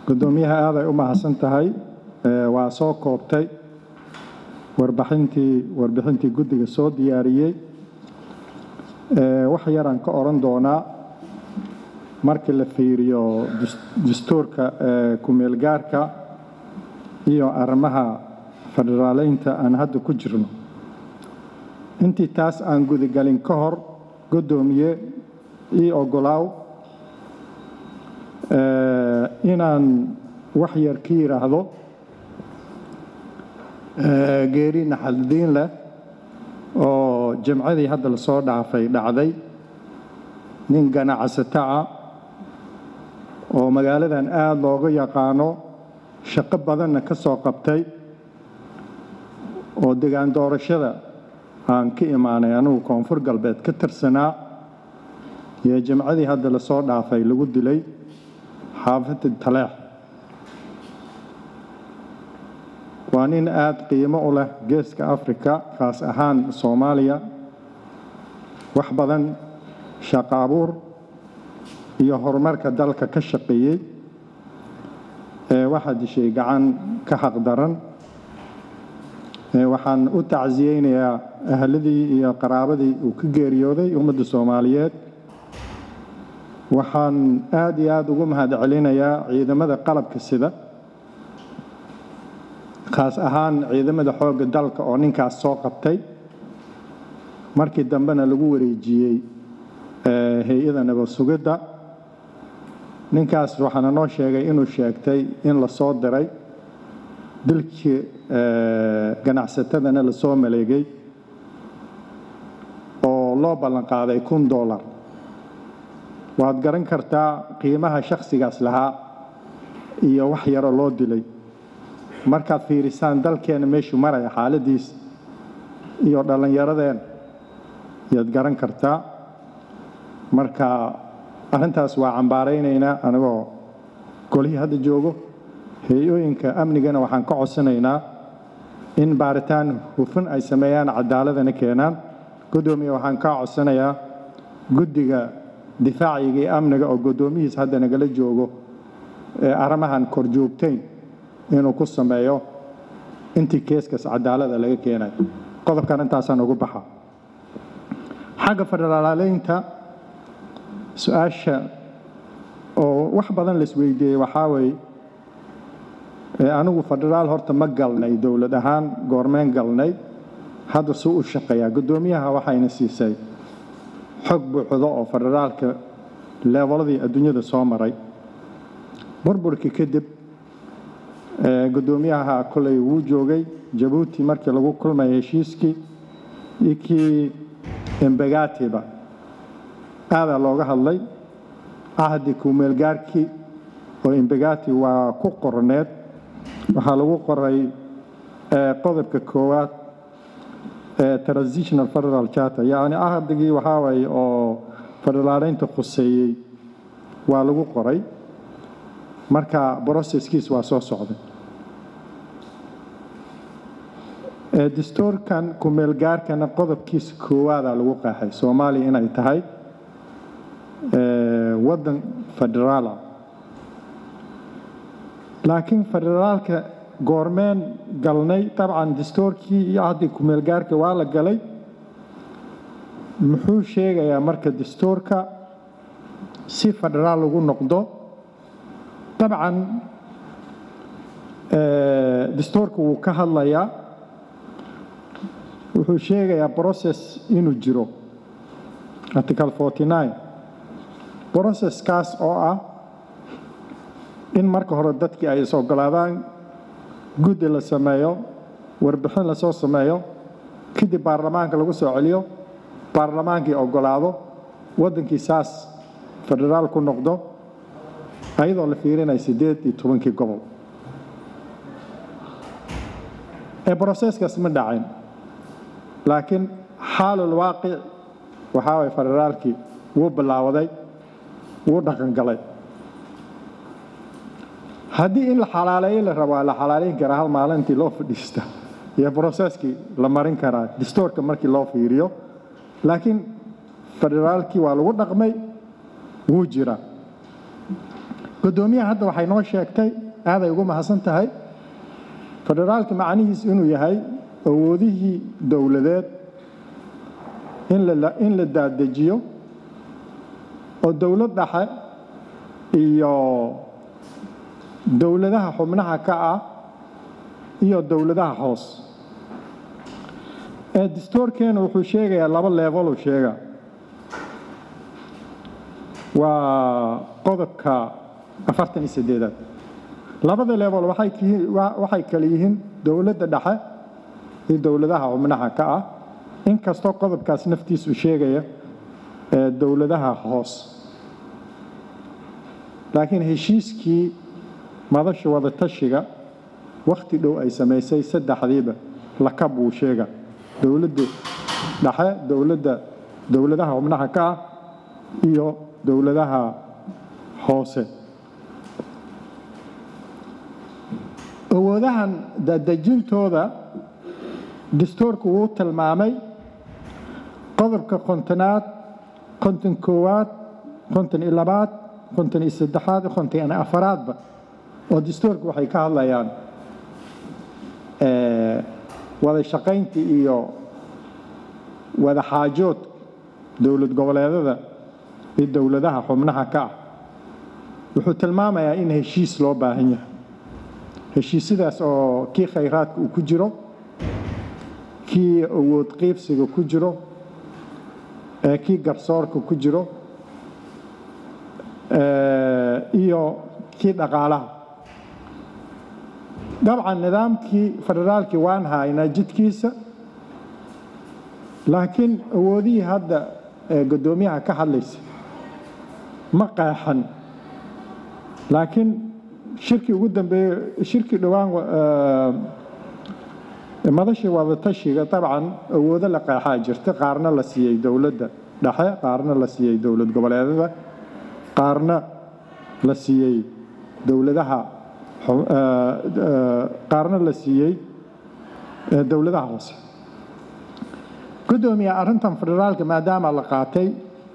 guddoomiyaha aaday u mahadsan tahay waa soo koobtay warbixintii warbixintii guddiga soo diyaariyey wax yaraan ka odhan doonaa markii la fiiriyo dastuurka ku-meelgaarka iyo arrimaha federaaleynta aan hadda ku jirno intii taas aan gudagelin ka hor guddoomiye ii ogolaaw inaan wax yar ka yidhaahdo geeri naxaldiin leh oo jamcadii hadda lasoo dhaafay dhacday nin ganacsataca oo magaaladan aada looga yaqaano shaqo badanna ka soo qabtay oo degaan doorashada aan ka imaanay anigu koonfur galbeed ka tirsanaa iyo jamcadii hadda lasoo dhaafay lagu dilay xaafadda taleex waa nin aada qiimo u leh geeska afrika khaas ahaan soomaaliya wax badan shaqo abuur iyo horumarka dalka ka shaqeeyey waxaa dishay gacan ka xaqdaran waxaan u tacsiyeynayaa ahladii iyo qaraabadii uu ka geeriyooday ummadda soomaaliyeed waxaan aada iyo aada ugu mahad celinayaa ciidamada qalabka sida khaas ahaan ciidamada xoogga dalka oo ninkaas soo qabtay markii dambena lagu wareejiyey hay-ada nabad sugidda ninkaas waxaana noo sheegay inuu sheegtay in la soo diray dilkii ganacsatadana lasoo maleegay oo loo ballan qaaday kun dollar waad garan kartaa qiimaha shakhsigaas lahaa iyo wax yaroo loo dilay markaad fiirisaan dalkeena meeshuu maraya xaaladiis iyo dhallinyaradeen ayaad garan kartaa marka arrintaas waa cambaaraynaynaa anigoo golihii hadda joogo hay-ooyinka amnigana waxaan ka codsanaynaa in baaritaan hufan ay sameeyaan cadaaladana keenaan guddoomiya waxaan kaa codsanayaa guddiga difaaciga iyo amniga oo guddoomihiis hadda nagala joogo ee arrimahan korjoogtayn inuu ku sameeyo intii keeskas cadaalada laga keenayo qodobkan intaasaan ugu baxa xagga federaaleynta su-aasha oo wax badan la isweydiiyey waxaa weeye anigu federaal horta ma galnay dowlad ahaan goormeen galnay hadda suu u shaqeeyaa guddoomiyaha waxayna siisay xog buuxdo oo federaalka leebaladii adduunyada soo maray burburkii kadib guddoomiyaha kolay wuu joogay jabuuti markii lagu kulmaya heshiiskii iyo kii embegatiba aadaa looga hadlay cahdi kumeelgaarkii oo embegati waa ku qorneed waxaa lagu qoray qodobka koowaad transitional federal charter yacni ahdigii waxaa waaye oo federaaleynta khuseeyey waa lagu qoray marka broseskiis waa soo socday dastuurkan ku-meelgaarkana qodobkiisa koowaadaa lagu qaaxay soomaaliya inay tahay waddan federaala laakiin federaalka goormeen galnay dabcan dastuurkii iyo ahdi ku-meelgaarka waa la galay muxuu sheegayaa marka dastuurka si federaal lagu noqdo dabcan dastuurka wuu ka hadlayaa wuxuu sheegayaa process inuu jiro article forty nine processkaas oo ah in marka hore dadkii ay is ogolaadaan guddi la sameeyo warbixin lasoo sameeyo kadib baarlamaanka lagu soo celiyo baarlamaankii ogolaado waddankii saas federaal ku noqdo ayadoo la fiirinaya siddeed iyo tobankii gobol ee broseskaas ma dhacin laakiin xaalul waaqic waxaa waye federaalkii wuu bilaawaday wuu dhaqangalay haddii in la xalaaleeyo la rabo waa la xalaaleyn karaa hal maalintii loo fadhiista iyo broseskii la marin karaa distoorka markii loo fiiriyo laakiin federaalkii waa lagu dhaqmay wuu jira guddoomiyaha hadda waxay noo sheegtay aaday ugu mahadsan tahay federaalka macnihiis inuu yahay awoodihii dowladeed in la daadejiyo oo dowlad dhexe iyo dowladaha xubnaha ka ah iyo dowladaha hoos ee dastuurkeena wuxuu sheegayaa laba leebaluu sheega waa qodobka afartan iyo sideedaad labada leebol waxay kale yihiin dowladda dhexe iyo dowladaha xubnaha ka ah inkastoo qodobkaas naftiisu sheegaya ee dowladaha hoos laakiin heshiiskii madasha wada tashiga wakhti dhow ay samaysay saddexdiiba lakab wuu sheega dowladda dhexe dowladda dowladaha xubnaha ka ah iyo dowladaha hoose awoodahan dadejintooda dastuurku wuu tilmaamay qodobka kontonaad konton koowaad konton iyo labaad konton iyo saddexaad konton iyo afaraadba oo dastuurka waxay ka hadlayaan wada shaqaynta iyo wada xaajood dowlad goboleedada iyo dowladaha xubnaha ka ah wuxuu tilmaamayaa in heshiis loo baahan yahay heshiisyadaas oo kii khayraadka uu ku jiro kii awood qiibsiga ku jiro ee kii garsoorka ku jiro iyo kii dhaqaalaha dabcan nidaamkii federaalkii waan haynaa jidkiisa laakiin awoodihii hadda guddoomiyaha ka hadlaysa ma qeexan laakiin shirkii ugu dambeeye shirkii dhowaan madashii wadatashiga dabcan awoodo la qeexaa jirta qaarna la siiyey dowladda dhexe qaarna la siiyey dowlad goboleedada qaarna la siiyey dowladaha qaarna la siiyey dowladaha hoose guddoomiya arrintan federaalka maadaama la qaatay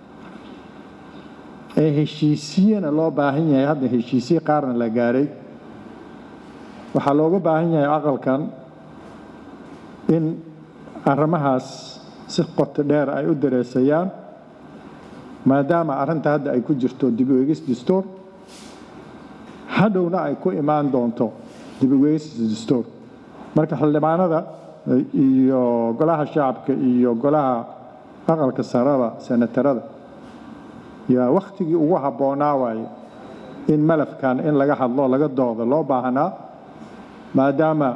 ee heshiisiyena loo baahan yahay hadda heshiisiye qaarna la gaaray waxaa looga baahan yahay aqalkan in arrimahaas si qoto dheer ay u dareesayaan maadaama arrinta hadda ay ku jirto dib u eegis dastuur hadhowna ay ku imaan doonto dib u eegis dastuur marka xildhibaanada iyo golaha shacabka iyo golaha aqalka sarada senatarada yaa wakhtigii ugu habboonaa waaye in malafkan in laga hadlo laga doodo loo baahnaa maadaama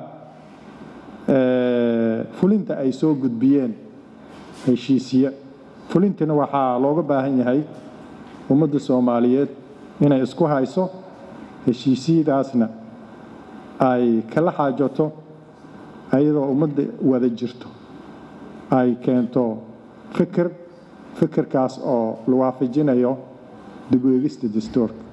fulinta ay soo gudbiyeen heshiisiye fulintina waxaa looga baahan yahay ummadda soomaaliyeed inay isku hayso heshiisiyadaasna ay kala xaajato ayadoo ummadda wada jirto ay keento fikir fikirkaas oo la waafajinayo dib u eegista dastuurka